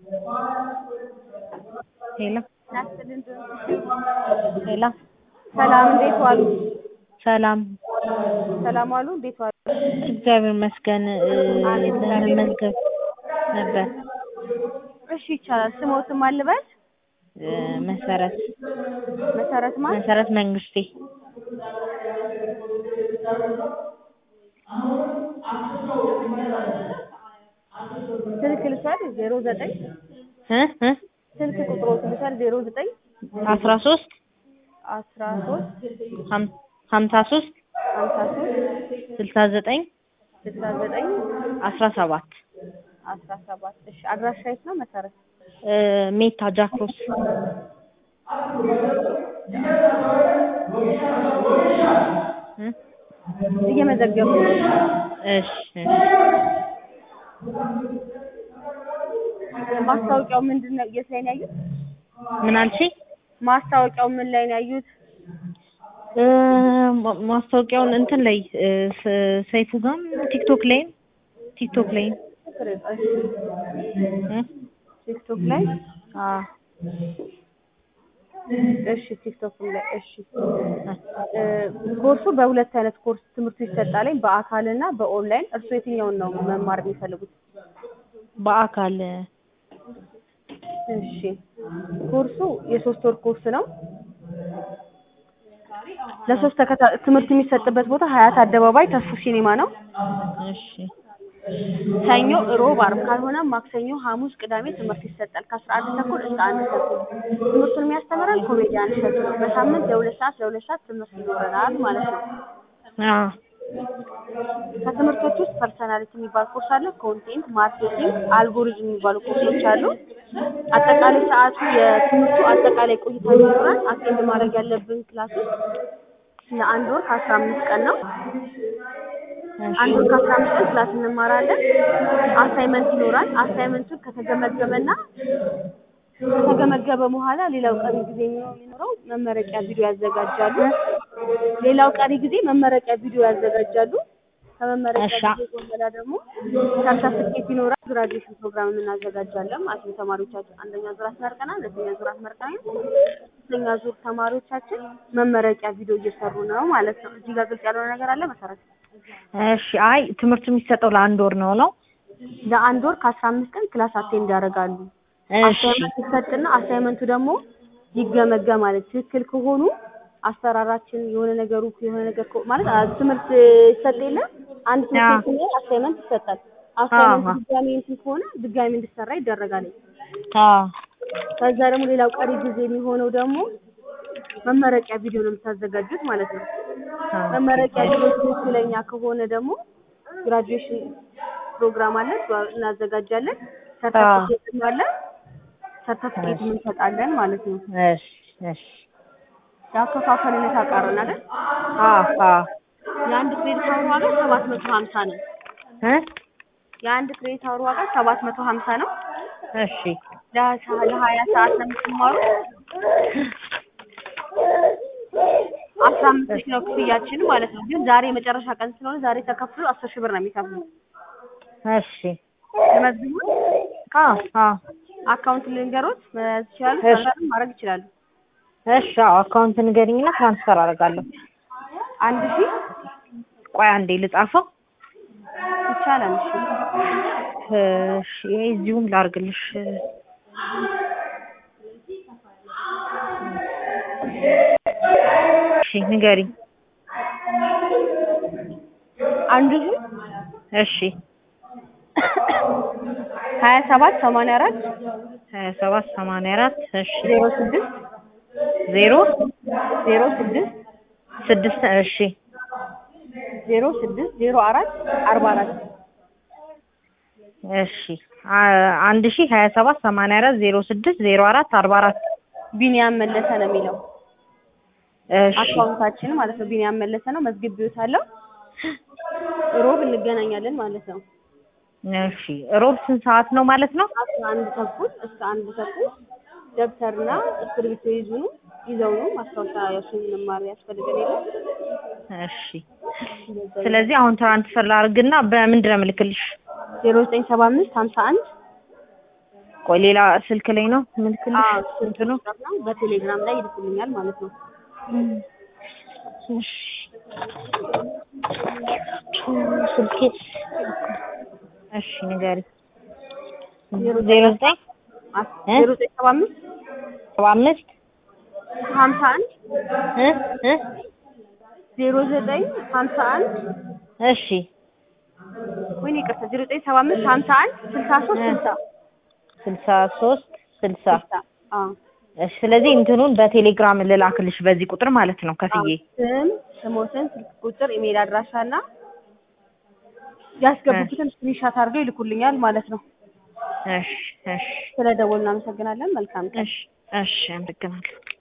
ሄሎ ሄሎ ሰላም እንዴት ዋሉ? ሰላም ሰላም ዋሉ። እንዴት ዋሉ? እግዚአብሔር ይመስገን ለመመዝገብ ነበር እሺ ይቻላል። ስሞትም አልበል እ መሰረት መሰረት ማን? መሰረት መንግስቴ ስልክ ልውሰድ ዜሮ ዘጠኝ እ እ ስልክ ቁጥሮት ልውሰድ ዜሮ ዘጠኝ አስራ ሶስት አስራ ሶስት ሀም- ሀምሳ ሶስት ሀምሳ ሶስት ስልሳ ዘጠኝ ስልሳ ዘጠኝ አስራ ሰባት አስራ ሰባት እሺ አድራሻ የት ነው መሰረት? እ ሜታ ጃክሮስ እ እየመዘገቡ ነው። እሺ እሺ ማስታወቂያው ምንድን ነው? የት ላይ ነው ያዩት? ምን አልሽኝ? ማስታወቂያው ምን ላይ ነው ያዩት? እ ማ- ማስታወቂያውን እንትን ላይ እ ስ- ሰይፉ ጋርም ቲክቶክ ላይም ቲክቶክ ላይም እ ቲክቶክ ላይ አ እሺ ቲክቶክ ላይ እሺ እ ኮርሱ በሁለት አይነት ኮርስ ትምህርቱ ይሰጣል በአካል እና በኦንላይን እርሱ የትኛውን ነው መማር የሚፈልጉት በአካል እሺ ኮርሱ የሶስት ወር ኮርስ ነው ለሶስት ተከታ ትምህርት የሚሰጥበት ቦታ ሀያት አደባባይ ተስፉ ሲኒማ ነው እሺ ሰኞ ሮብ አርብ ካልሆነ ማክሰኞ ሐሙስ ቅዳሜ ትምህርት ይሰጣል ከአስራ አንድ ተኩል እስከ አንድ ተኩል ትምህርቱን የሚያስተምረን ኮሜዲያን እሸቱ ነው በሳምንት ለሁለት ሰዓት ለሁለት ሰዓት ትምህርት ይኖረናል ማለት ነው አ ከትምህርቶች ውስጥ ፐርሰናሊቲ የሚባል ኮርስ አለ ኮንቴንት ማርኬቲንግ አልጎሪዝም የሚባሉ ኮርሶች አሉ አጠቃላይ ሰዓቱ የትምህርቱ አጠቃላይ ቆይታ ይኖራል አቴንድ ማድረግ ያለብን ክላስ ውስጥ ለአንድ ወር ከአስራ አምስት ቀን ነው አንድ ወር ከአስራ አምስት ቀን ክላስ እንማራለን አሳይመንት ይኖራል አሳይመንቱን ከተገመገመና ከተገመገመ በኋላ ሌላው ቀሪ ጊዜ የሚኖረው መመረቂያ ቪዲዮ ያዘጋጃሉ ሌላው ቀሪ ጊዜ መመረቂያ ቪዲዮ ያዘጋጃሉ ከመመረቂያ እሺ። ቪዲዮ በኋላ ደግሞ ሰርተፍኬት ይኖራል ግራጁዌሽን ፕሮግራም እናዘጋጃለን ማለት ነው ተማሪዎቻችን አንደኛ ዙር አስመርቀናል ሁለተኛ ዙር አስመርቀናል ሶስተኛ ዙር ተማሪዎቻችን መመረቂያ ቪዲዮ እየሰሩ ነው ማለት ነው እዚህ ጋር ግልጽ ያልሆነ ነገር አለ መሰረት እሺ አይ ትምህርቱ የሚሰጠው ለአንድ ወር ነው ነው ለአንድ ወር ከአስራ አምስት ቀን ክላስ አቴንድ ያደርጋሉ እሺ አሳይመንት ይሰጥና አሳይመንቱ ደግሞ ይገመገማል ትክክል ከሆኑ አሰራራችን የሆነ ነገሩ የሆነ ነገር ከ- ማለት አ- ትምህርት ይሰጥ የለ አንድ ትምህርት አዎ። ቤት አሳይመንት ይሰጣል አሳይመንት አዎ። ድጋሚ እንትን ከሆነ ድጋሚ እንዲሰራ ይደረጋል አ ከዛ ደግሞ ሌላው ቀሪ ጊዜ የሚሆነው ደግሞ መመረቂያ ቪዲዮ ነው የምታዘጋጁት ማለት ነው አ መመረቂያ ቪዲዮ ትክክለኛ ከሆነ ደግሞ ግራጁዌሽን ፕሮግራም አለ እሱ እናዘጋጃለን ሰርተፍኬት አለ ሰርተፍኬት እንሰጣለን ማለት ነው እሺ እሺ ያከፋፈል ሁኔታ ቀረን አይደል አ አ የአንድ ክሬዲት አወር ዋጋ ሰባት መቶ ሀምሳ ነው እ የአንድ ክሬዲት አወር ዋጋ ሰባት መቶ ሀምሳ ነው እሺ ለሀ- ለሀያ ሰዓት ነው የምትማሩ አስራ አምስት ሺህ ነው ክፍያችን ማለት ነው ግን ዛሬ የመጨረሻ ቀን ስለሆነ ዛሬ ተከፍሎ አስር ሺህ ብር ነው የሚከፍሉ እሺ ለመዝግቡት አ አ አካውንት ልንገሮት መያዝ ይችላሉ እሺ። ትራንስፈር ማድረግ ይችላሉ እሺ አዎ አካውንት ንገሪኝና ትራንስፈር አደርጋለሁ አንድ ሺህ ቆይ አንዴ ልጻፈው ይቻላል እሺ እሺ ይሄ እዚሁም ላርግልሽ እሺ ንገሪኝ አንድ ሺህ እሺ ሀያ ሰባት ሰማንያ አራት ሀያ ሰባት ሰማንያ አራት እሺ ዜሮ ስድስት ዜሮ ዜሮ ስድስት ስድስት እሺ ዜሮ ስድስት ዜሮ አራት አርባ አራት እሺ አ- አንድ ሺ ሀያ ሰባት ሰማንያ አራት ዜሮ ስድስት ዜሮ አራት አርባ አራት ቢኒያም መለሰ ነው የሚለው እሺ አካውንታችን ማለት ነው ቢኒያም መለሰ ነው መዝግቤዎታለሁ ሮብ እንገናኛለን ማለት ነው እሺ ሮብ ስንት ሰዓት ነው ማለት ነው አስራ አንድ ተኩል እስከ አንድ ተኩል ደብተርና እስክሪብቶ ይዙኑ ይዘው ነው ማስታወሻ ያሱን መማር ያስፈልገን የለም እሺ ስለዚህ አሁን ትራንስፈር ላድርግና በምንድን ነው የምልክልሽ ዜሮ ዘጠኝ ሰባ አምስት ሀምሳ አንድ ቆይ ሌላ ስልክ ላይ ነው ምልክልሽ አዎ እንትኑ ነው በቴሌግራም ላይ ይልኩልኛል ማለት ነው። እሺ ስልኬ እሺ ንገሪ ዜሮ ዘጠኝ እ? ዜሮ ዘጠኝ ሰባ አምስት ሰባ አምስት ሀምሳ አንድ እ እ ዜሮ ዘጠኝ ሀምሳ አንድ እሺ ወይኔ ይቅርታ ዜሮ ዘጠኝ ሰባ አምስት ሀምሳ አንድ ስልሳ ሶስት ስልሳ ስልሳ ሶስት ስልሳ ስልሳ አዎ እሺ ስለዚህ እንትኑን በቴሌግራም ልላክልሽ በዚህ ቁጥር ማለት ነው ከፍዬ ስም ስሞትን ስልክ ቁጥር ኢሜል አድራሻ እና ያስገቡትን ስክሪንሻት አድርገው ይልኩልኛል ማለት ነው። እሺ እሺ ስለ ደወሉ እናመሰግናለን። መልካም ቀን። እሺ እሺ አመሰግናለሁ